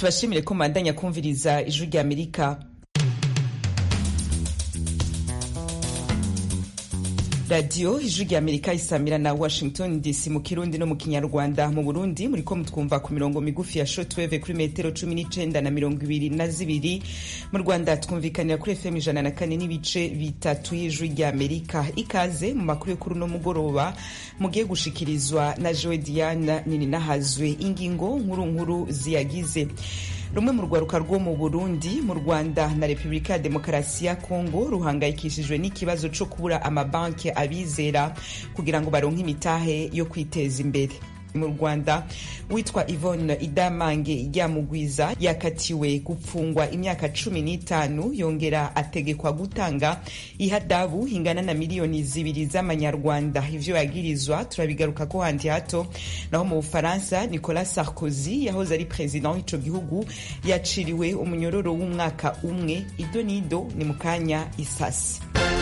tubashimire ko mubandanya kumviriza ijwi rya amerika radiyo ijwi rya amerika isamira na washington dc mu kirundi no mu kinyarwanda mu burundi muriko mutwumva ku mirongo migufi ya shortwave kuri metero cumi n'icenda na mirongo ibiri na zibiri mu rwanda twumvikanira kuri fm ijana na kane n'ibice bitatu y'ijwi rya amerika ikaze mu makuru yo kuri uno mugoroba mugiye gushikirizwa na joe diana nini nahazwe ingingo nkuru nkuru ziyagize rumwe mu rwaruka rwo mu burundi mu rwanda na repubulika ya demokarasi ya kongo ruhangayikishijwe n'ikibazo co kubura amabanki abizera kugira ngo baronke imitahe yo kwiteza imbere mu rwanda witwa ivone idamange ryamugwiza yakatiwe gupfungwa imyaka cumi n'itanu yongera ategekwa gutanga ihadabu ingana na miliyoni zibiri z'amanyarwanda ivyo yagirizwa turabigaruka ko handi hato naho mu bufaransa nicolas sarkozy yahoze ari perezida w'ico gihugu yaciriwe umunyororo w'umwaka umwe ido nido ni mu kanya isasi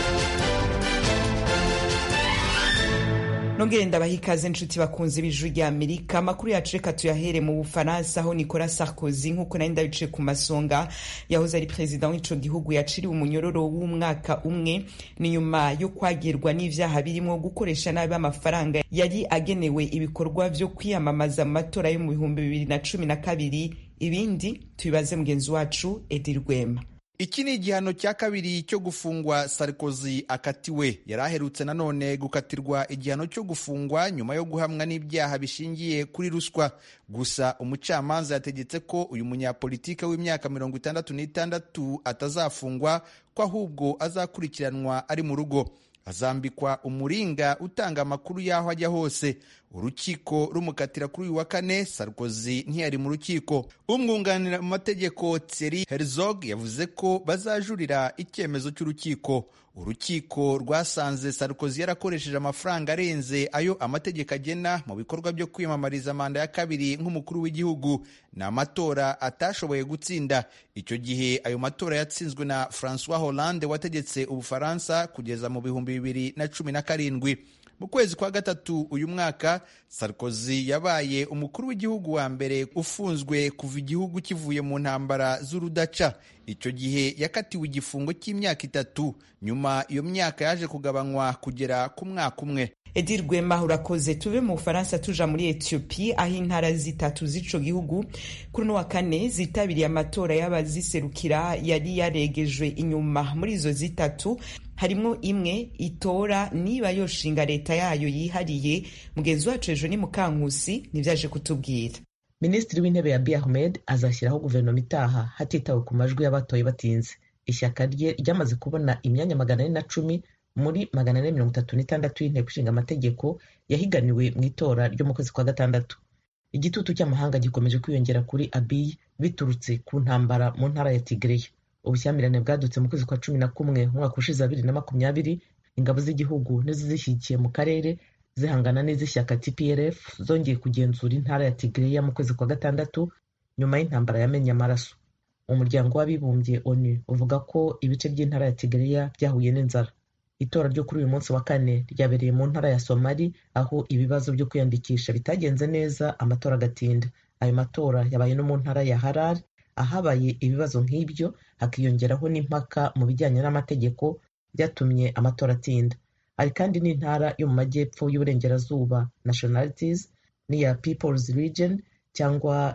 nongere ndabaha ikaze nshuti bakunze b'ijwi rya amerika amakuru yacu reka tuyahere mu bufaransa aho nicolas sarkozy nk'uko nari ndabice ku masonga yahoze ari perezida w'ico gihugu yaciriwe umunyororo w'umwaka umwe ni nyuma yo kwagirwa n'ivyaha birimo gukoresha nabi amafaranga yari agenewe ibikorwa vyo kwiyamamaza mu matora yo mu bihumbi bibiri na cumi na kabiri ibindi tubibaze mugenzi wacu edi rwema iki ni igihano cya kabiri cyo gufungwa sarkozy akatiwe yari aherutse nanone gukatirwa igihano cyo gufungwa nyuma yo guhamwa n'ibyaha bishingiye kuri ruswa gusa umucamanza yategetse ko uyu munyapolitike w'imyaka mirongo itandatu n'itandatu atazafungwa ko ahubwo azakurikiranwa ari mu rugo azambikwa umuringa utanga amakuru y'aho ajya hose urukiko rumukatira kuri uyu wa kane sarkozy ntiyari mu rukiko umwunganira mu mategeko thierry herzog yavuze ko bazajurira icyemezo cy'urukiko urukiko rwasanze sarkozy yarakoresheje amafaranga arenze ayo amategeko agena mu bikorwa byo kwiyamamariza manda ya kabiri nk'umukuru w'igihugu ni amatora atashoboye gutsinda icyo gihe ayo matora yatsinzwe na francois hollande wategetse ubufaransa kugeza mu bihumbi bibiri na cumi na karindwi mu kwezi kwa gatatu uyu mwaka sarkozy yabaye umukuru w'igihugu wa mbere ufunzwe kuva igihugu kivuye mu ntambara z'urudaca icyo gihe yakatiwe igifungo cy'imyaka itatu nyuma iyo myaka yaje kugabanywa kugera ku mwaka umwe edi rwema urakoze tuve mu bufaransa tuja muri etiyopi aho intara zitatu z'ico gihugu kuri uno wa kane zitabiriye amatora y'abaziserukira yari yaregejwe inyuma muri izo zitatu harimwo imwe itora niba yoshinga leta yayo yihariye mugenzi wacu ejo ni mukankusi nivyaje kutubwira minisitiri w'intebe ya Abiy Ahmed azashyiraho guverinoma itaha hatitawe ku majwi y'abatoye batinze ishyaka rye ryamaze kubona imyanya magana ane na cumi muri magana ane mirongo itatu n'itandatu y'inteko ishinga amategeko yahiganiwe mu itora ryo mu kwezi kwa gatandatu igitutu cy'amahanga gikomeje kwiyongera kuri Abiy biturutse ku ntambara mu ntara ya Tigray ubushyamirane bwadutse mu kwezi kwa cumi na kumwe umwaka ushize bibiri na makumyabiri ingabo z'igihugu n'izishyigikiye mu karere zihangana n'iz'ishyaka TPLF zongeye kugenzura intara ya Tigray mu kwezi kwa gatandatu nyuma y'intambara yamenye amaraso umuryango w'abibumbye ONU uvuga ko ibice by'intara ya Tigray byahuye n'inzara itora ryo kuri uyu munsi wa kane ryabereye mu ntara ya Somali aho ibibazo byo kwiyandikisha bitagenze neza amatora agatinda ayo matora yabaye no mu ntara ya Harar ahabaye ibibazo nk'ibyo hakiyongeraho n'impaka mu bijyanye n'amategeko byatumye amatora atinda hari kandi n'intara yo mu majyepfo y'uburengerazuba nationalities n'iya peoples region cyangwa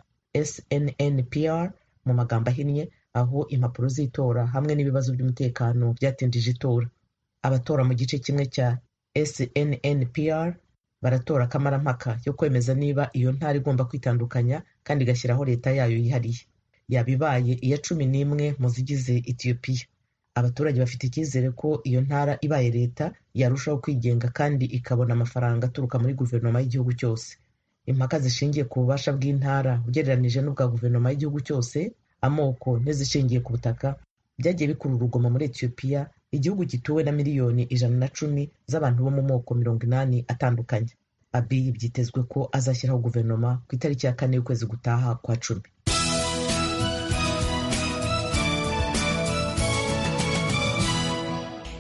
SNNPR mu magambo ahinnye aho impapuro z'itora hamwe n'ibibazo by'umutekano byatindije itora abatora mu gice kimwe cya SNNPR baratora akamarampaka yo kwemeza niba iyo ntara igomba kwitandukanya kandi igashyiraho leta yayo yihariye yaba ibaye iya cumi n'imwe mu zigize etiyopiya abaturage bafite icyizere ko iyo ntara ibaye leta yarushaho kwigenga kandi ikabona amafaranga aturuka muri guverinoma y'igihugu cyose impaka zishingiye ku bubasha bw'intara ugereranije n'ubwa guverinoma y'igihugu cyose amoko n'izishingiye ku butaka byagiye bikurura urugomo muri etiyopiya igihugu gituwe na miliyoni ijana na cumi z'abantu bo mu moko mirongo inani atandukanye abiy byitezwe ko azashyiraho guverinoma ku itariki ya kane y'ukwezi gutaha kwa cumi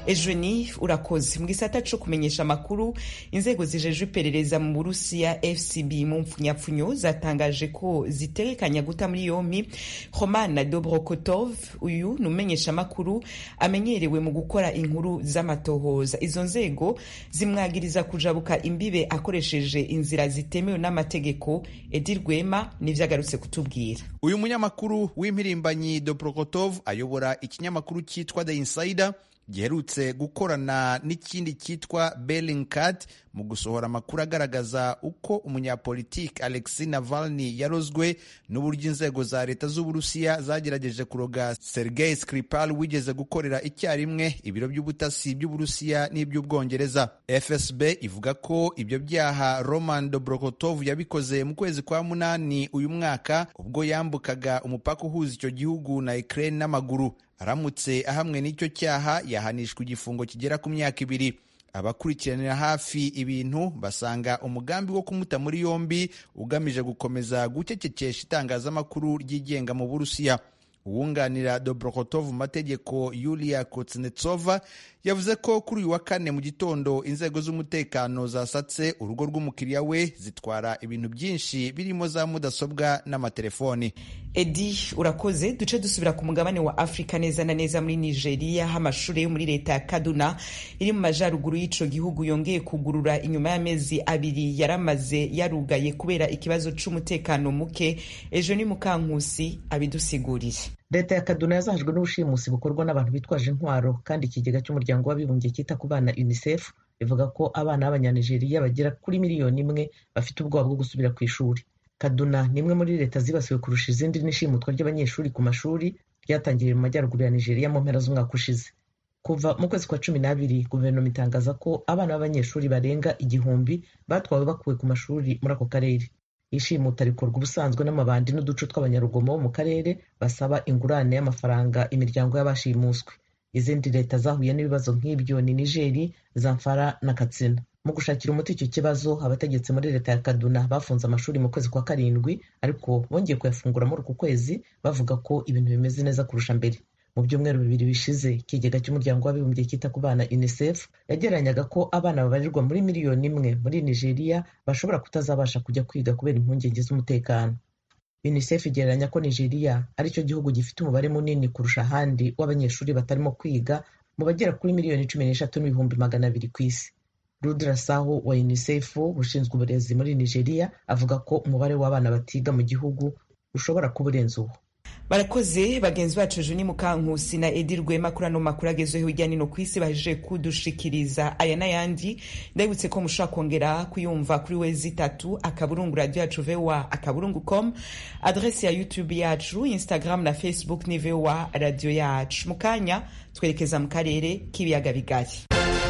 ejoni urakoze mu gisata co kumenyesha amakuru inzego zijejwe iperereza mu burusiya fcb mu mpfunyapfunyo zatangaje ko zitegekanya guta muri yompi romana dobrokotov uyu ni umumenyesha amakuru amenyerewe mu gukora inkuru z'amatohoza izo nzego zimwagiriza kujabuka imbibe akoresheje inzira zitemewe n'amategeko edi rwema nivyo agarutse kutubwira uyu munyamakuru w'impirimbanyi dobrokotov ayobora ikinyamakuru cyitwa the insider giherutse gukorana n'ikindi cyitwa Bellingcat mu gusohora amakuru agaragaza uko umunyapolitiki Alexei Navalny yarozwe n'uburyo inzego za leta z'Uburusiya zagerageje kuroga Sergei Skripal wigeze gukorera icyarimwe ibiro by'ubutasi by'Uburusiya n'iby'Ubwongereza. FSB ivuga ko ibyo byaha Roman Dobrokotov yabikoze mu kwezi kwa munani uyu mwaka ubwo yambukaga umupaka uhuza icyo gihugu na Ukraine n'amaguru aramutse ahamwe n'icyo cyaha yahanishwa igifungo kigera ku myaka ibiri abakurikiranira hafi ibintu basanga umugambi wo kumuta muri yombi ugamije gukomeza gucecekesha itangazamakuru ryigenga mu burusiya uwunganira Dobrokotov mu mategeko Yulia Kuznetsova yavuze ko kuri uyu wa kane mu gitondo inzego z'umutekano zasatse urugo rw'umukiriya we zitwara ibintu byinshi birimo za mudasobwa n'amatelefoni edi urakoze duce dusubira ku mugabane wa afurika neza na neza muri nigeria aho amashuri yo muri leta ya kaduna iri mu majyaruguru y'ico gihugu yongeye kugurura inyuma y'amezi abiri yaramaze yarugaye kubera ikibazo c'umutekano muke ejo ni mukankusi abidusigurire leta ya kaduna yazahajwe n'ubushimusi bukorwa n'abantu bitwaje intwaro kandi ikigega cy'umuryango w'abibumbye cyita ku bana unicef bivuga ko abana b'abanyanigeriya bagera kuri miliyoni imwe bafite ubwoba bwo gusubira ku ishuri kaduna ni imwe muri leta zibasiwe kurusha izindi n'ishimutwa ry'abanyeshuri ku mashuri ryatangiriye mu majyaruguru ya nigeria mu mpera z'umwaka ushize kuva mu kwezi kwa cumi n'abiri guverinoma itangaza ko abana b'abanyeshuri barenga igihumbi batwawe bakuwe ku mashuri muri ako karere ishimuta rikorwa ubusanzwe n'amabandi n'uduce tw'abanyarugomo bo mu karere basaba ingurane y'amafaranga imiryango y'abashimuswe izindi leta zahuye n'ibibazo nk'ibyo ni nigeri zamfara na katsina mu gushakira umuti icyo kibazo abategetsi muri leta ya kaduna bafunze amashuri mu kwezi kwa karindwi ariko bongeye kuyafungura muri uku kwezi bavuga ko ibintu bimeze neza kurusha mbere mu byumweru bibiri bishize ikigega cy'umuryango w'abibumbye cyita ku bana unicef yagereranyaga ko abana babarirwa muri miliyoni imwe muri nigeria bashobora kutazabasha kujya kwiga kubera impungenge z'umutekano unicef igereranya ko nigeria ari cyo gihugu gifite umubare munini kurusha ahandi w'abanyeshuri batarimo kwiga mu bagera kuri miliyoni cumi n'eshatu n'ibihumbi magana abiri ku isi rudra saho wa unicef ushinzwe uburezi muri nigeria avuga ko umubare w'abana batiga mu gihugu ushobora kuba urenze uwo barakoze bagenzi bacu juni mukankusi na edi rwema kuri ano makuru agezweho hirya no ku isi bahejeje kudushikiriza aya n'ayandi ndabibutse ko mushobora kongera kuyumva kuri wezi itatu akaburungu radiyo yacu voa akaburungu com adresi ya youtube yacu instagram na facebook ni voa radiyo yacu mu kanya twerekeza mu karere k'ibiyaga bigari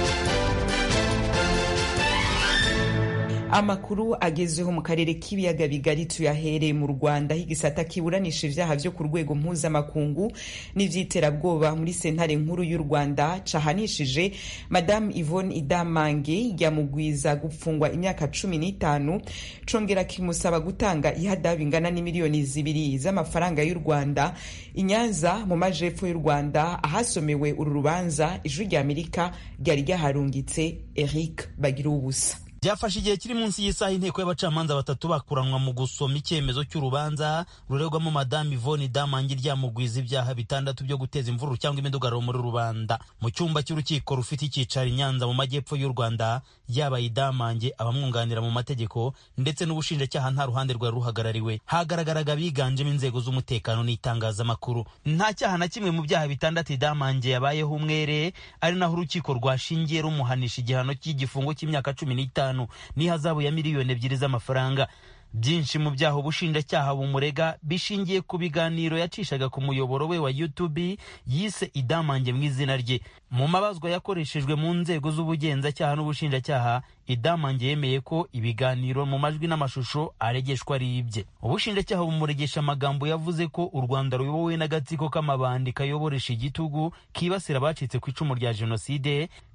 amakuru agezweho mu karere k'ibiyaga bigari tuyahereye mu rwanda aho igisata kiburanisha ibyaha byo ku rwego mpuzamakungu n'iby'iterabwoba muri sentare nkuru y'u rwanda cahanishije madamu yvonne idamange yamugwiza gufungwa imyaka cumi n'itanu congera kimusaba gutanga ihadabu ingana n'imiliyoni zibiri z'amafaranga y'u rwanda i nyanza mu majepfo y'u rwanda ahasomewe uru rubanza ijwi rya amerika ryari ryaharungitse eric bagira ubusa byafashe igihe kiri munsi y'isaha inteko y'abacamanza batatu bakuranwa mu gusoma icyemezo cy'urubanza ruregwamo madamu ivoni damangi ryamugwiza ibyaha bitandatu byo guteza imvururu cyangwa imidugararo muri rubanda mu cyumba cy'urukiko rufite icyicaro i nyanza mu majyepfo y'u rwanda yaba idamange abamwunganira mu mategeko ndetse n'ubushinjacyaha nta ruhande rwari ruhagarariwe hagaragaraga biganjemo inzego z'umutekano n'itangazamakuru nta cyaha na kimwe mu byaha bitandatu idamange yabayeho umwere ari naho urukiko rwashingiye rumuhanisha igihano cy'igifungo cy'imyaka cumi n'itanu n'ihazabu ya miliyoni ebyiri z'amafaranga byinshi mu byaha ubushinjacyaha bumurega bishingiye ku biganiro yacishaga ku muyoboro we wa YouTube yise idamange mu izina rye mu mabazwa yakoreshejwe mu nzego z'ubugenzacyaha n'ubushinjacyaha idamange yemeye ko ibiganiro mu majwi n'amashusho aregeshwa ari ibye ubushinjacyaha bumuregesha amagambo yavuze ko u rwanda ruyobowe n'agatsiko k'amabandi kayoboresha igitugu kibasira abacitse ku icumu rya jenoside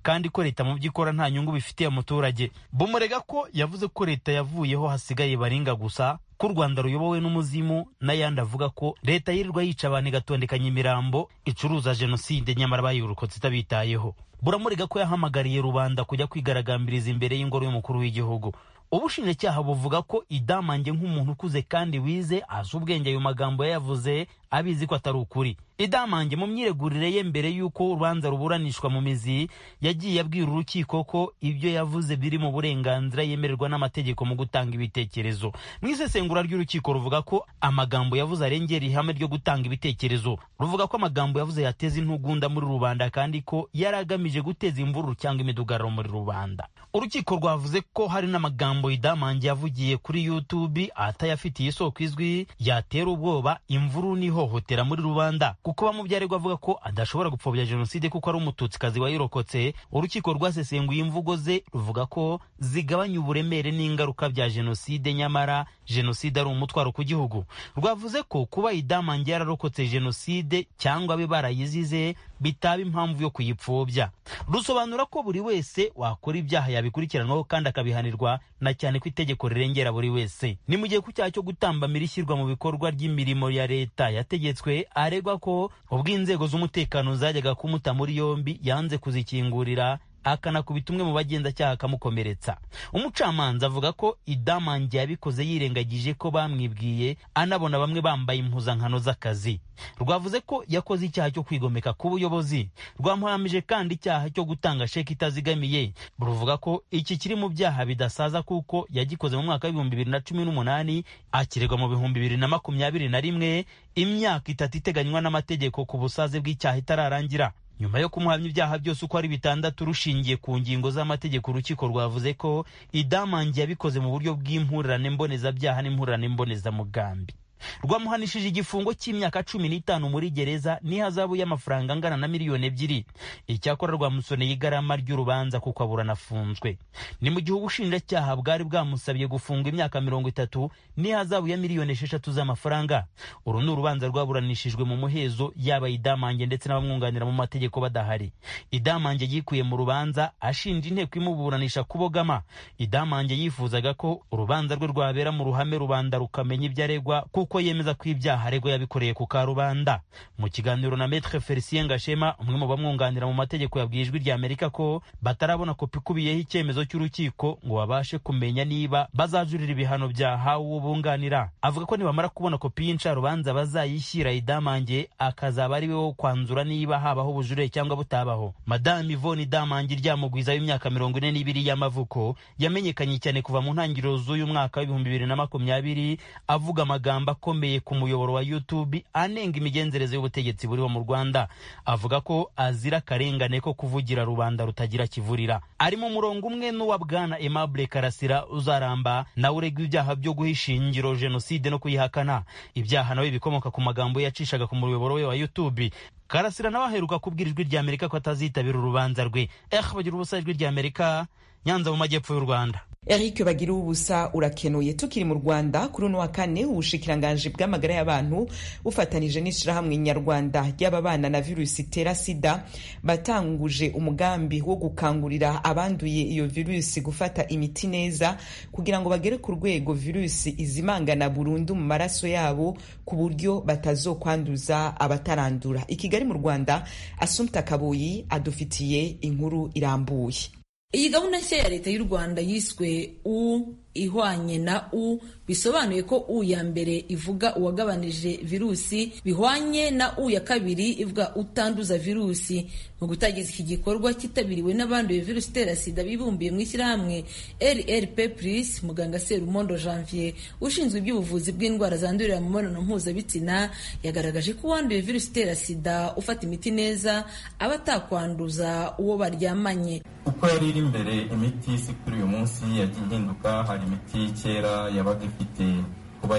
kandi ko leta mu byo ikora nta nyungu bifitiye umuturage bumurega ko yavuze ko leta yavuyeho hasigaye baringa gusa ko u rwanda ruyobowe n'umuzimu n'ayandi avuga ko leta yirirwa yica abantu igatondekanya imirambo icuruza jenoside nyamara bayirokotse itabitayeho buramurega ko yahamagariye rubanda kujya kwigaragambiriza imbere y'ingoro y'umukuru w'igihugu ubushinjacyaha buvuga ko idamange nk'umuntu ukuze kandi wize azi ubwenge ayo magambo yayavuze abizi ko atari ukuri idamange mu myiregurire ye mbere y'uko urubanza ruburanishwa mu mizi yagiye abwira urukiko ko ibyo yavuze biri mu burenganzira yemererwa n'amategeko mu gutanga ibitekerezo mu isesengura ry'urukiko ruvuga ko amagambo yavuze arengera ihame ryo gutanga ibitekerezo ruvuga ko amagambo yavuze yateza intugunda muri rubanda kandi ko yari agamije guteza imvururu cyangwa imidugararo muri rubanda urukiko rwavuze ko hari n'amagambo idamange yavugiye kuri youtube atayafitiye isoko izwi yatera ubwoba imvururu n'ihohotera muri rubanda kuko bamubyarirwa avuga ko adashobora gupfobya jenoside kuko ari umututsikazi wayirokotse urukiko rwasesenguye imvugo ze ruvuga ko zigabanya uburemere n'ingaruka bya jenoside nyamara jenoside ari umutwaro ku gihugu rwavuze ko kuba idamange yararokotse jenoside cyangwa abe barayizize bitaba impamvu yo kuyipfobya rusobanura ko buri wese wakora ibyaha yabikurikiranwaho kandi akabihanirwa na cyane ko itegeko rirengera buri wese ni mu gihe ku cyaha cyo gutambamira ishyirwa mu bikorwa ry'imirimo ya leta yategetswe aregwa ko ubwo inzego z'umutekano zajyaga kumuta muri yombi yanze kuzikingurira akanakubita umwe mu bagenzacyaha akamukomeretsa umucamanza avuga ko idamange yabikoze yirengagije ko bamwibwiye anabona bamwe bambaye impuzankano z'akazi rwavuze ko yakoze icyaha cyo kwigomeka ku buyobozi rwamuhamije kandi icyaha cyo gutanga sheki itazigamiye ruvuga ko iki kiri mu byaha bidasaza kuko yagikoze mu mwaka w'ibihumbi bibiri na cumi n'umunani akirerwa mu bihumbi bibiri na makumyabiri na rimwe imyaka itatu iteganywa n'amategeko ku busaze bw'icyaha itararangira nyuma yo kumuhamya ibyaha byose uko ari bitandatu rushingiye ku ngingo z'amategeko urukiko rwavuze ko idamange yabikoze mu buryo bw'impurirane mbonezabyaha n'impurirane mbonezamugambi rwamuhanishije igifungo cy'imyaka cumi n'itanu muri gereza n'ihazabu y'amafaranga angana na miliyoni ebyiri icyakora rwamusoneye igarama ry'urubanza kuko aburana afunzwe ni mu gihe ubushinjacyaha bwari bwamusabye gufunga imyaka mirongo itatu n'ihazabu ya miliyoni esheshatu z'amafaranga uru ni urubanza rwaburanishijwe mu muhezo yaba idamange ndetse n'abamwunganira mu mategeko badahari idamange yikuye mu rubanza ashinja inteko imuburanisha kubogama idamange yifuzaga ko urubanza rwe rwabera mu ruhame rubanda rukamenya ibyo aregwa kuko yemeza ko ibyaha aregwa yabikoreye ku karubanda mu kiganiro na Maître Felicien Gashema umwe mu bamwunganira mu mategeko yabwiye ijwi rya Amerika ko batarabona kopi ikubiyeho icyemezo cy'urukiko ngo babashe kumenya niba bazajurira ibihano byahawe uwo bunganira avuga ko nibamara kubona kopi y'incarubanza bazayishyira idamange akazaba ari we wo kwanzura niba habaho ubujurire cyangwa butabaho Madame Yvonne Idamange ryamugwiza w'imyaka mirongo ine n'ibiri y'amavuko yamenyekanye cyane kuva mu ntangiriro z'uyu mwaka w'ibihumbi bibiri na makumyabiri avuga amagambo akomeye ku muyoboro wa YouTube anenga imigenzereze y'ubutegetsi buriho mu Rwanda avuga ko azira akarengane ko kuvugira rubanda rutagira kivurira ari mu murongo umwe n'uwa bwana Aimable Karasira uzaramba nawe uregwa ibyaha byo guha ishingiro jenoside no kuyihakana ibyaha nawe bikomoka ku magambo yacishaga ku muyoboro we wa YouTube Karasira nawe aheruka kubwira ijwi rya Amerika ko atazitabira urubanza rwe eh bagira ubusa ijwi rya Amerika Nyanza mu majyepfo y'u Rwanda Eric bagira ubusa urakenuye tukiri mu Rwanda kuri uno wa kane ubushikiranganji bw'amagara y'abantu bufatanije n'ishirahamwe nyarwanda ry'ababana na virusi itera sida batanguje umugambi wo gukangurira abanduye iyo virusi gufata imiti neza kugira ngo bagere ku rwego virusi izimangana burundu mu maraso yabo ku buryo batazokwanduza abatarandura i Kigali mu Rwanda Assumpta Kabuyi adufitiye inkuru irambuye iyi gahunda nshya ya leta y'u rwanda yiswe u ihwanye na u bisobanuye ko u ya mbere ivuga uwagabanije virusi bihwanye na u ya kabiri ivuga utanduza virusi mu gutangiza iki gikorwa cyitabiriwe n'abanduye virusi itera sida bibumbiye mu ishyirahamwe rrp plus muganga serumondo janvier ushinzwe iby'ubuvuzi bw'indwara zandurira mu mibonano mpuzabitsina yagaragaje ko uwanduye virusi itera sida ufata imiti neza aba atakwanduza uwo baryamanye uko yari iri imbere imiti si kuri uyu munsi yagiye ihinduka hari imiti kera yabaga ifite kuba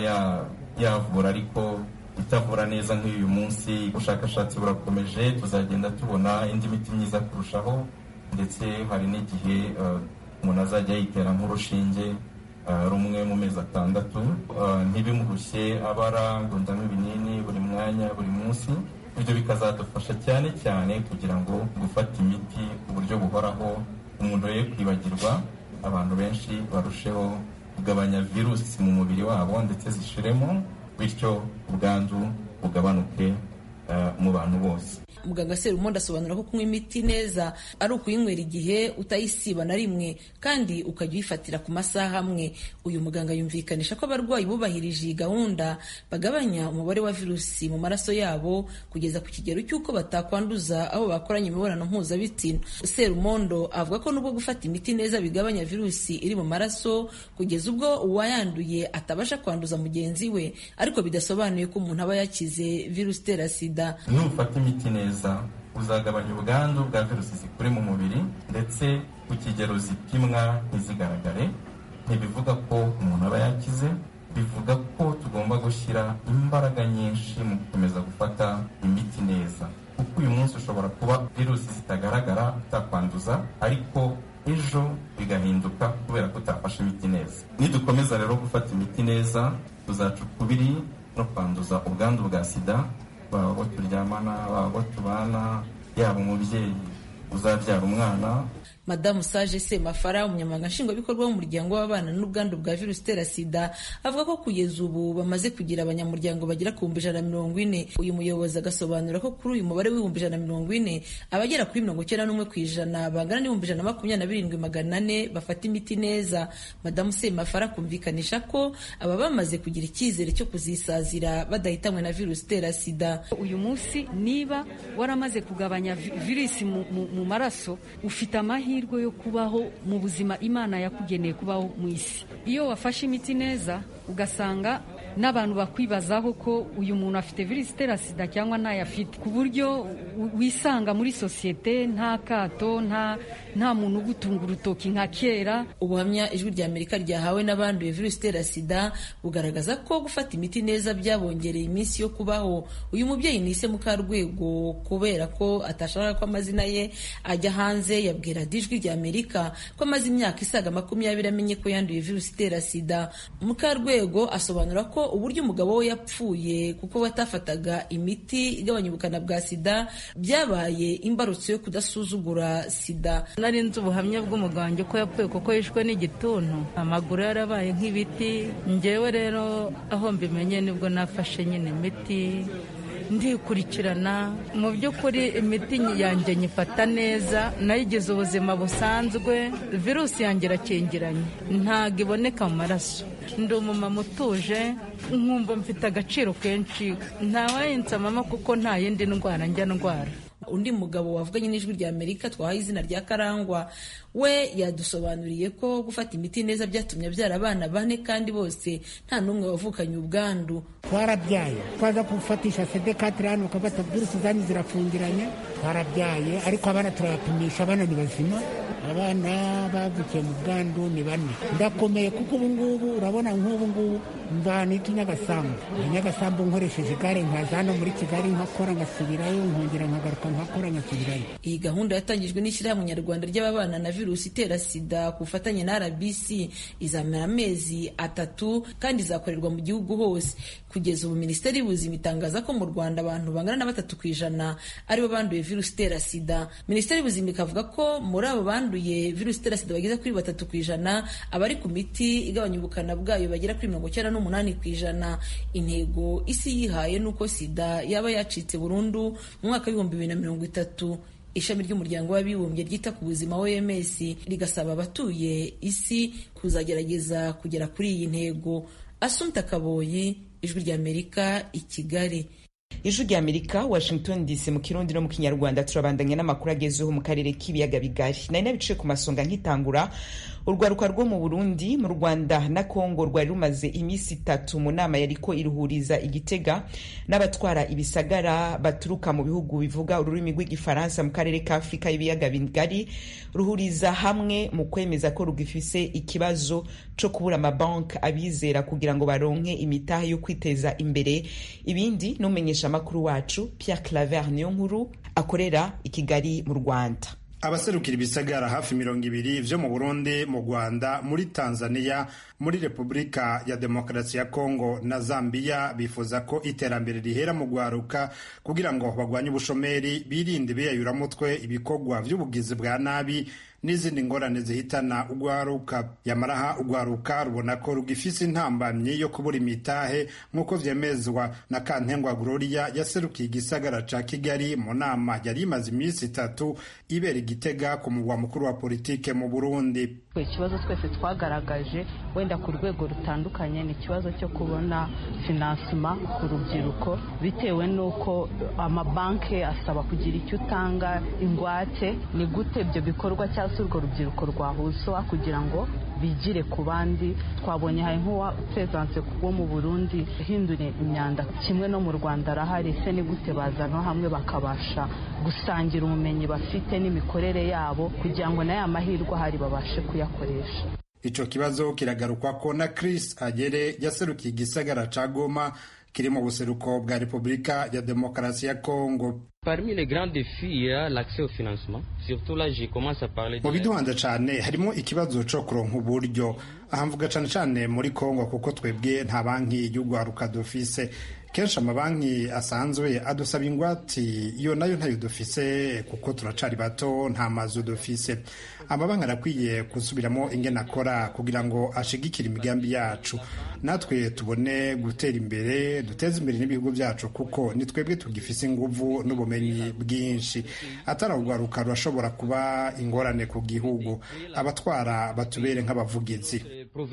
yavura ariko itavura neza nk'uyu munsi ubushakashatsi burakomeje tuzagenda tubona indi miti myiza kurushaho ndetse hari n'igihe umuntu azajya yitera nk'urushinge rumwe mu mezi atandatu ntibimurushye abara ngo ndanywe ibinini buri mwanya buri munsi ibyo bikazadufasha cyane cyane kugira ngo gufata imiti ku buryo buryo buhoraho umuntu ye kwibagirwa abantu benshi barusheho kugabanya virusi mu mubiri wabo ndetse zishiremo bityo ubwandu bugabanuke mu bantu bose muganga serumondo asobanura ko kunywa imiti neza ari ukuyinywera igihe utayisiba na rimwe kandi ukajya uyifatira ku masaha amwe uyu muganga yumvikanisha ko abarwayi bubahirije iyi gahunda bagabanya umubare wa virusi mu maraso yabo kugeza ku kigero cy'uko batakwanduza abo bakoranye imibonano mpuzabitsina serumondo avuga ko nubwo gufata imiti neza bigabanya virusi iri mu maraso kugeza ubwo uwayanduye atabasha kwanduza mugenzi we ariko bidasobanuye ko umuntu aba yakize virusi itera sida nufata imiti neza uzagabanya ubwandu bwa virusi zikuri mu mubiri ndetse ku kigero zipimwa ntizigaragare ntibivuga ko umuntu aba yakize bivuga ko tugomba gushyira imbaraga nyinshi mu gukomeza gufata imiti neza kuko uyu munsi ushobora kuba virusi zitagaragara utakwanduza ariko ejo bigahinduka kubera ko utafashe imiti neza nidukomeza rero gufata imiti neza tuzaca ukubiri no kwanduza ubwandu bwa sida baba abo turyamana baba abo tubana yaba umubyeyi uzabyara umwana madamu sage semafara umunyamabanga nshingwabikorwa w'umuryango w'abana n'ubwandu bwa virusi itera sida avuga ko kugeza ubu bamaze kugira abanyamuryango bagera ku bihumbi ijana na mirongo ine uyu muyobozi agasobanura ko kuri uyu mubare w'ibihumbi ijana na mirongo ine abagera kuri mirongo icyenda n'umwe ku ijana bangana n'ibihumbi ijana na makumyabiri na birindwi magana ane bafata imiti neza madamu semafara akumvikanisha ko aba bamaze kugira icyizere cyo kuzisazira badahitanywe na virusi itera sida uyu munsi niba waramaze kugabanya virusi mu maraso ufite amahirwe amahirwe yo kubaho mu buzima imana yakugeneye kubaho mu isi iyo wafashe imiti neza ugasanga n'abantu bakwibazaho ko uyu muntu afite virusi itera sida cyangwa ntayo afite ku buryo wisanga muri sosiyete nta kato nta nta muntu ugutunga urutoki nka kera ubuhamya ijwi rya amerika ryahawe n'abanduye virusi itera sida bugaragaza ko gufata imiti neza byabongereye iminsi yo kubaho uyu mubyeyi nise mukarwego kubera ko atashaka ko amazina ye ajya hanze yabwira ijwi rya amerika ko amaze imyaka isaga makumyabiri amenye ko yanduye virusi itera sida mukarwego asobanura ko uburyo umugabo we yapfuye kuko batafataga imiti igabanya ubukana bwa sida byabaye imbarutso yo kudasuzugura sida nari nzi ubuhamya bw'umuganga ko yapfuye kuko yishwe n'igituntu amaguru yarabaye nk'ibiti ngewe rero aho mbimenye nibwo nafashe nyine imiti ndikurikirana mu by'ukuri imiti yanjye nyifata neza nayigize ubuzima busanzwe virusi yanjye irakingiranye ntabwo iboneka mu maraso ndi umumama utuje nkumva mfite agaciro kenshi ntawayinsama kuko nta yindi ndwara njya ndwara undi mugabo wavuganye n'ijwi rya amerika twahaye izina rya karangwa we yadusobanuriye ko gufata imiti neza byatumye abyara abana bane kandi bose nta n'umwe wavukanye ubwandu twarabyaye twaza gufatisha sedekatire hano ukabata virusi zanyu zirafungiranye twarabyaye ariko abana turabapimisha abana ni bazima abana bavukiye mu bwandu ni bane ndakomeye kuko ubu ngubu urabona nk'ubu ngubu mvanita nyagasambu nyagasambu nkoresheje igare nkaza hano muri kigali nkakora ngasubirayo nkongera nkagaruka nkakora nkasubirayo iyi gahunda yatangijwe n'ishyirahamwe nyarwanda ry'ababana na virusi itera sida ku bufatanye na rbc izamara amezi atatu kandi izakorerwa mu gihugu hose kugeza ubu minisiteri y'ubuzima itangaza ko mu rwanda abantu bangana na batatu ku ijana aribo banduye virusi itera sida minisiteri y'ubuzima ikavuga ko muri abo banduye virusi itera sida bageze kuri batatu ku ijana abari ku miti igabanya ubukana bwayo bagera kuri mirongo icyenda n'umunani ku ijana intego isi yihaye ni uko sida yaba yacitse burundu mu mwaka w'ibihumbi bibiri na mirongo itatu ishami ry'umuryango w'abibumbye ryita ku buzima oms rigasaba abatuye isi kuzagerageza kugera kuri iyi ntego asumta kaboyi ijwi ry'amerika i kigali ijwi rya amerika washington dc mu kirundi no mu kinyarwanda turabandanya n'amakuru agezeho mu karere k'ibiyaga bigari nari nabiciye ku masonga nkitangura urwaruka rwo mu burundi mu rwanda na kongo rwari rumaze iminsi itatu mu nama yariko iruhuriza igitega n'abatwara ibisagara baturuka mu bihugu bivuga ururimi rw'igifaransa mu karere ka afurika y'ibiyaga bigari ruhuriza hamwe mu kwemeza ko rugifise ikibazo co kubura amabanki abizera kugira ngo baronke imitahe yo kwiteza imbere ibindi n'umenyesha amakuru wacu Pierre Claver niyo nkuru akorera i Kigali mu Rwanda abaserukira ibisagara hafi mirongo ibiri vyo mu burundi mu rwanda muri tanzania muri repubulika ya demokarasi ya kongo na zambia bifuza ko iterambere rihera mu rwaruka kugira ngo bagwanye ubushomeri birinde biyayuramutwe ibikorwa vy'ubugizi bwa nabi n'izindi ngorane zihitana urwaruka yamaraha urwaruka rubona ko rugifise intambamyi yo kubura imitahe nk'uko vyemezwa na kantengwa gloria yaserukiye igisagara ca kigali mu nama yari imaze iminsi itatu ibera igitega ku mugwa mukuru wa politike mu burundi ikibazo twese twagaragaje wenda ku rwego rutandukanye ni ikibazo cyo kubona finansima ku rubyiruko bitewe n'uko amabanki asaba kugira icyo utanga ingwate ni gute ibyo bikorwa cyangwa se urwo rubyiruko rwahuzwa kugira ngo bigire ku bandi twabonye hari nk'uwa perezidanse wo mu burundi uhindura imyanda kimwe no mu rwanda arahari se ni gute bazana hamwe bakabasha gusangira ubumenyi bafite n'imikorere yabo kugira ngo n'aya mahirwe ahari babashe kuyakoresha ico kibazo kiragarukwa ko na Chris Agere yaserukiye igisagara ca Goma kiri mu buseruko bwa Repubulika ya Demokarasi ya Kongo Parmi les grands défis, il y a l'accès au financement. Surtout là, je commence à parler de... mu biduhanza cane harimo ikibazo co kuronka uburyo aha mvuga cane cane muri kongo kuko twebwe nta banki y'urwaruka dufise kenshi amabanki asanzwe adusaba ingwati iyo nayo ntayo dufise kuko turacari bato nta mazu dufise amabanki arakwiye gusubiramo ingene akora kugira ngo ashigikire imigambi yacu natwe tubone gutera imbere duteze imbere n'ibihugu byacu kuko ni twebwe tugifise inguvu n'ubumenyi bwinshi atari urwaruka rurashobora kuba ingorane ku gihugu abatwara batubere nk'abavugizi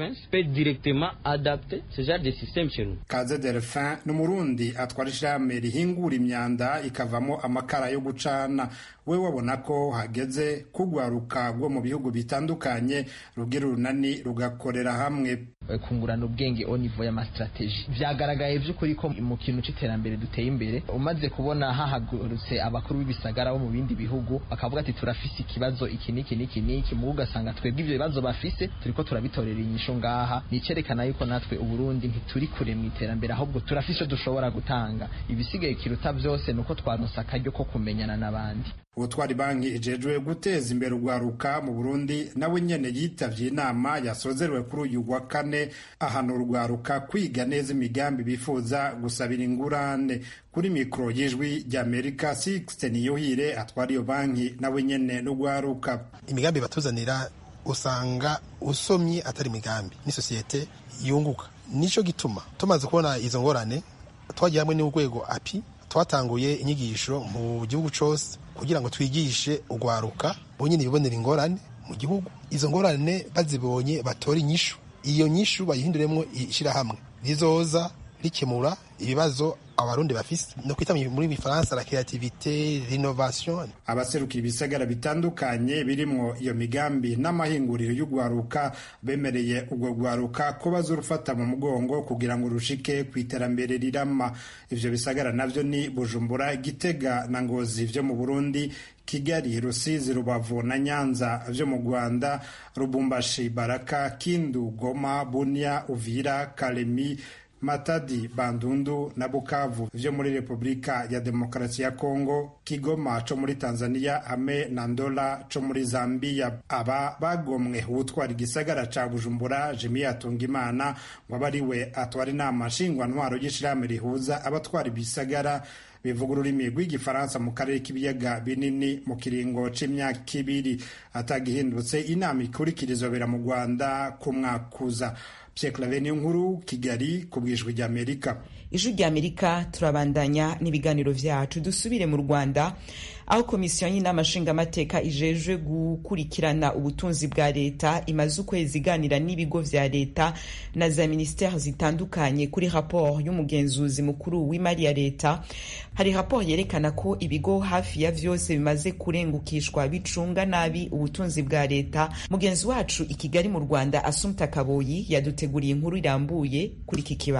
kaze delphin ni umurundi atwara ishirahamwe rihingura imyanda ikavamo amakara yo gucana we wabona ko hageze kugwaruka rwo mu bihugu bitandukanye rugira urunani rugakorera hamwe kungurana ubwenge au niveau y'amastrategie vyagaragaye vy'ukuri ko mu kintu c'iterambere duteye imbere umaze kubona hahagurutse abakuru b'ibisagara bo mu bindi bihugu bakavuga ati turafise ikibazo iki n'iki n'iki n'iki mu ugasanga twebwe ivyo bibazo bafise turiko turabitorera inyishu ngaha nicerekana yuko natwe uburundi ntituri kure mu iterambere ahubwo turafise ico dushobora gutanga ibisigaye kiruta vyose nuko twaronse akaryo ko kumenyana n'abandi ubutwari banki ijejwe guteza imbere urwaruka mu burundi nawe nyene yitavye inama yasozerewe kuri uyu wa kane ahana urwaruka kwiga neza imigambi bifuza gusabira ingurane kuri mikoro y'ijwi ry'amerika sixte niyohire atwara iyo banki nawe nyene n'urwaruka imigambi batuzanira usanga usomye atari imigambi ni sosiyete yunguka nico gituma tumaze kubona izo ngorane twagiye hamwe n'urwego api twatanguye inyigisho mu gihugu cose kugira ngo twigishe urwaruka bonyine bibonera ingorane mu gihugu izo ngorane bazibonye batore inyishu iyo nyishu bayihinduremo ishyirahamwe rizoza rikemura ibibazo abarundi bafise no kwita muri bifaransa la creativite l'innovation abaserukira ibisagara bitandukanye birimwo iyo migambi n'amahinguriro y'urwaruka bemereye urwo rwaruka ko bazorufata mu mugongo kugira ngo rushike ku iterambere rirama ivyo bisagara navyo ni bujumbura gitega na ngozi vyo mu burundi kigali rusizi rubavu na nyanza vyo mu rwanda rubumbashi baraka kindu goma bunia uvira kalemi matadi bandundu na bukavu vyo muri repubulika ya demokarasi ya kongo kigoma co muri tanzania hamwe na ndola co muri zambia aba bagomwe uwutwara igisagara ca bujumbura jimi yatunga imana ngo abe ari we atwara inama nshingwantwaro y'ishirahamwe rihuza abatwara ibisagara bivuga ururimi rw'igifaransa mu karere k'ibiyaga binini mu kiringo c'imyaka ibiri atagihindutse inama ikurikira izobera mu rwanda ku mwaka uza Pierre nkuru Kigali ku bwijwi ry'Amerika ijwi ry'Amerika turabandanya n'ibiganiro vyacu dusubire mu Rwanda aho komisiyo y'inama nshingamateka ijejwe gukurikirana ubutunzi bwa leta imaze ukwezi iganira n'ibigo vya leta na za ministeri zitandukanye kuri raporo y'umugenzuzi mukuru w'imari ya leta hari raporo yerekana ko ibigo hafi ya vyose bimaze kurengukishwa bicunga nabi ubutunzi bwa leta mugenzi wacu i Kigali mu Rwanda Asumta Kaboyi yaduteguriye inkuru irambuye kuri iki kibazo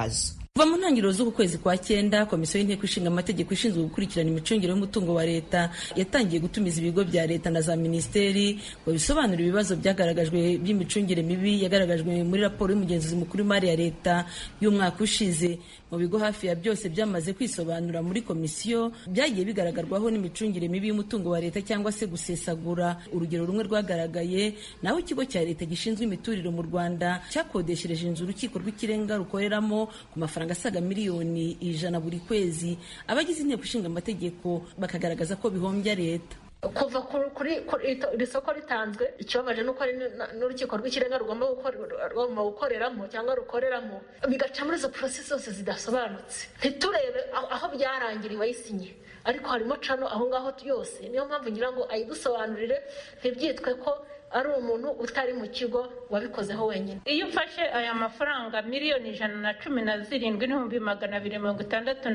kuva mu ntangiriro z'uku kwezi kwa cyenda komisiyo y'inteko ishinga amategeko ishinzwe gukurikirana imicungire y'umutungo wa leta yatangiye gutumiza ibigo bya leta na za minisiteri ngo bisobanure ibibazo byagaragajwe by'imicungire mibi yagaragajwe muri raporo y'umugenzuzi mukuru w'imari ya leta y'umwaka ushize mu bigo hafi ya byose byamaze kwisobanura muri komisiyo byagiye bigaragarwaho n'imicungire mibi y'umutungo wa leta cyangwa se gusesagura urugero rumwe rwagaragaye naho ikigo cya leta gishinzwe imiturire mu rwanda cyakodeshereje inzu urukiko rw'ikirenga rukoreramo ku mafaranga asaga miliyoni ijana buri kwezi abagize inteko ishinga amategeko bakagaragaza ko bihombya leta kuva kuri iri soko ritanzwe ikibabaje ni uko hari n'urukiko rw'ikirenga rugomba gukoreramo cyangwa rukoreramo bigaca muri izo porosesi zose zidasobanutse ntiturebe aho byarangiriye wayisinye ariko harimo cano aho ngaho yose niyo mpamvu ngira ngo ayidusobanurire ntibyitwe ko ari umuntu utari mu kigo wabikozeho wenyine iyo ufashe aya mafaranga miliyoni ijana na cumi na zirindwi n'ibihumbi magana abiri mirongo itandatu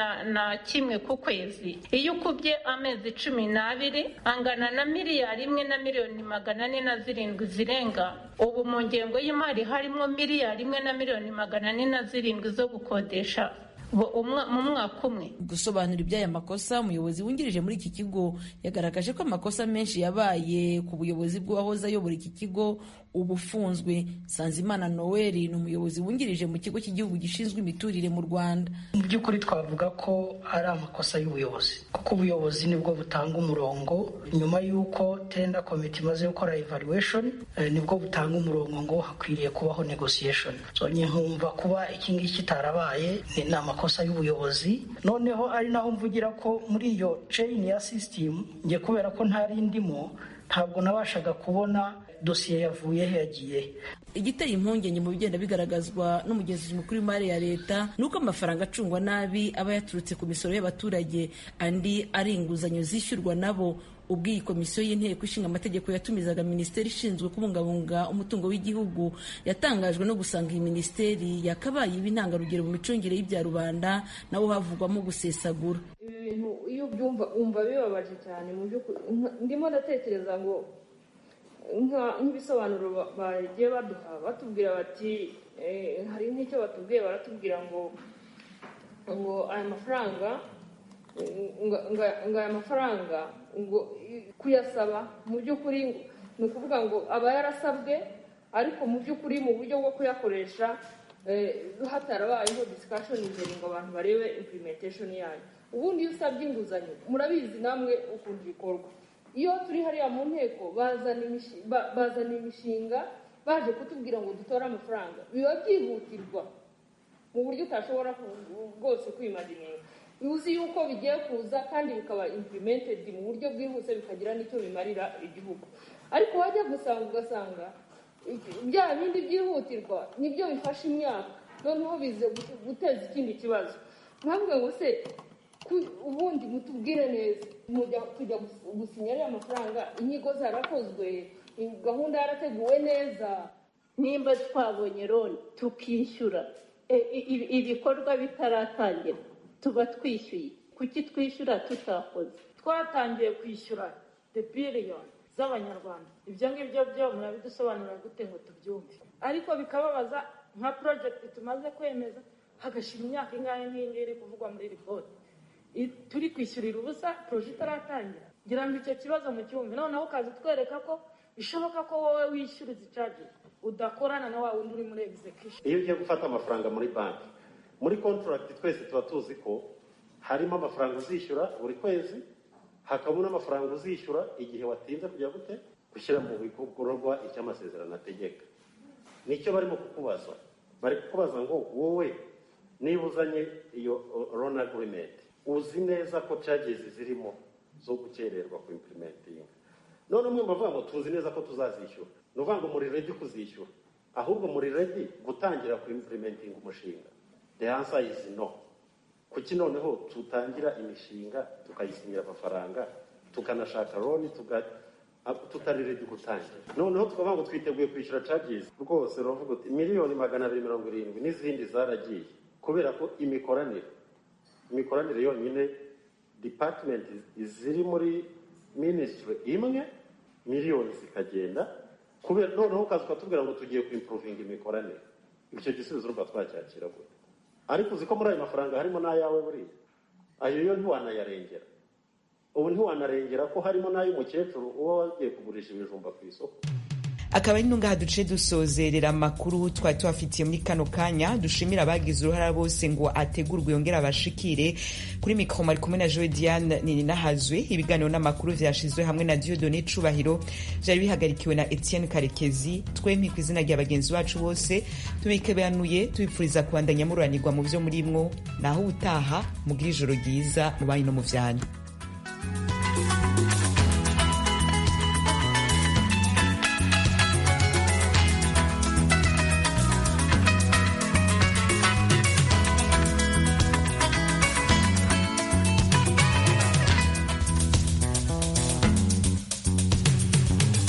na kimwe ku kwezi iyo ukubye amezi cumi n'abiri angana na miliyari imwe na miliyoni magana ane na zirindwi zirenga ubu mu ngengo y'imari harimo miliyari imwe na miliyoni magana ane na zirindwi zo gukodesha mu mwaka umwe gusobanura iby'aya makosa umuyobozi wungirije muri iki kigo yagaragaje ko amakosa menshi yabaye ku buyobozi bw'uwahoze ayobora iki kigo ubu ufunzwe sanzimana noel ni umuyobozi wungirije mu kigo cy'igihugu gishinzwe imiturire mu rwanda mu by'ukuri twavuga ko ari amakosa y'ubuyobozi kuko ubuyobozi nibwo butanga umurongo nyuma y'uko tenda komite imaze gukora evaluation nibwo butanga umurongo ngo hakwiriye kubaho negotiation so nkumva kuba iki ngiki kitarabaye ni amakosa y'ubuyobozi noneho ari naho mvugira ko muri iyo chain ya system njye kubera ko ntari ndimo ntabwo nabashaga kubona dosiye yavuye he yagiye igiteye impungenge mu bigenda bigaragazwa n'umugenzuzi mukuru w'imari ya leta ni uko amafaranga acungwa nabi aba yaturutse ku misoro y'abaturage andi ari inguzanyo zishyurwa nabo ubwo iyi komisiyo y'inteko ishinga amategeko yatumizaga minisiteri ishinzwe kubungabunga umutungo w'igihugu yatangajwe no gusanga iyi minisiteri yakabaye iba intangarugero mu micungire y'ibya rubanda nawo havugwamo gusesagura ibi bintu iyo ubyumva wumva bibabaje cyane mu by'ukuri ndimo ndatekereza ngo nk'ibisobanuro bagiye baduha batubwira bati hari nk'icyo batubwiye baratubwira ngo ngo aya mafaranga ngo aya mafaranga ngo kuyasaba mu by'ukuri ni ukuvuga ngo aba yarasabwe ariko mu by'ukuri mu buryo bwo kuyakoresha hatarabayeho disikashoni imbere ngo abantu barebe impurimenteshoni yayo ubundi iyo usabye inguzanyo murabizi namwe ukuntu bikorwa iyo turi hariya mu nteko bazana imishinga baje kutubwira ngo dutore amafaranga biba byihutirwa mu buryo utashobora rwose kwimagininga uzi yuko bigiye kuza kandi bikaba implemented mu buryo bwihuse bikagira n'icyo bimarira igihugu ariko wajya gusanga ugasanga bya bindi byihutirwa nibyo bifasha imyaka noneho bize guteza ikindi kibazo mpamvu ngo se ubundi mutubwire neza tujya gusinya ariya mafaranga inyigo zarakozwe gahunda yarateguwe neza nimba twabonye loni tukishyura ibikorwa bitaratangira tuba twishyuye kuki twishyura tutakoze twatangiye kwishyura de biliyoni z'abanyarwanda ibyo ngibyo byo murabidusobanurira gute ngo tubyumve ariko bikababaza nka porojegiti tumaze kwemeza hagashyira imyaka ingahe nk'iyi iri kuvugwa muri ripoti turi kwishyurira ubusa poroje itaratangira ngira ngo icyo kibazo mu cyumve noneho ukaza utwereka ko bishoboka ko wowe wishyura izi cages udakorana na wa wundi uri muri execution iyo ugiye gufata amafaranga muri banki muri kontragiti twese tuba tuzi ko harimo amafaranga uzishyura buri kwezi hakabamo n'amafaranga uzishyura igihe watinze kujya gute gushyira mu bikorwa icyo amasezerano ategeka nicyo barimo kukubaza bari kukubaza ngo wowe niba uzanye iyo loan agreement uzi neza ko charges zirimo zo gukererwa ku implementing none umwe bavuga ngo tuzi neza ko tuzazishyura ni ukuvuga ngo muri ready kuzishyura ahubwo muri ready gutangira ku implementing umushinga the answer is no kuki noneho tutangira imishinga tukayisinyira amafaranga tukanashaka loni tutari ready gutangira noneho tukavuga ngo twiteguye kwishyura charges rwose uravuga uti miliyoni magana abiri mirongo irindwi n'izindi zaragiye kubera ko imikoranire imikoranire yonyine department ziri muri minisitiri imwe miliyoni zikagenda kubera noneho ukaza ukatubwira ngo tugiye kuimpuruvinga imikoranire icyo gisubizo urumva twacyakira gute ariko uzi ko muri ayo mafaranga harimo n'ayawe buriya ayo yo ntiwanayarengera ubu ntiwanarengera ko harimo n'ay'umukecuru uba wagiye kugurisha ibijumba ku isoko akaba ari ntungaha duce dusozerera amakuru twari tubafitiye muri kano kanya dushimira abagize uruhara bose ngo ategurwe yongere abashikire kuri mikoro mari kumwe na joe diane ninahazwe ibiganiro n'amakuru vyashizwe hamwe na diodone cubahiro vyari bihagarikiwe na etienne karekezi twempi ku izina rya bagenzi bacu bose tubikebanuye tubipfuriza kubandanya mururanirwa mu vyo murimwo naho ubutaha mugira ijoro ryiza mu banyu no mu vyanyu